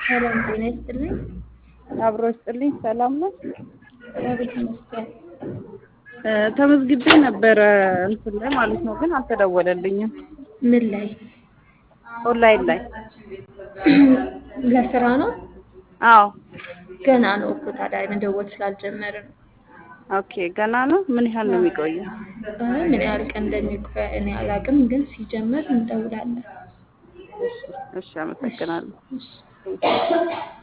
ሰላም ጤና ይስጥልኝ። አብሮ ይስጥልኝ። ሰላም ነው። እግዚአብሔር ይመስገን። ተመዝግቤ ነበረ እንትን ላይ ማለት ነው፣ ግን አልተደወለልኝም። ምን ላይ ኦንላይን ላይ ለስራ ነው? አዎ። ገና ነው እኮ ታዲያ መደወል ስላልጀመረ ነው። ኦኬ ገና ነው። ምን ያህል ነው የሚቆየው? አይ ምን ያህል ቀን እንደሚቆይ እኔ አላውቅም፣ ግን ሲጀመር እንደውላለን። እሺ፣ አመሰግናለሁ። እሺ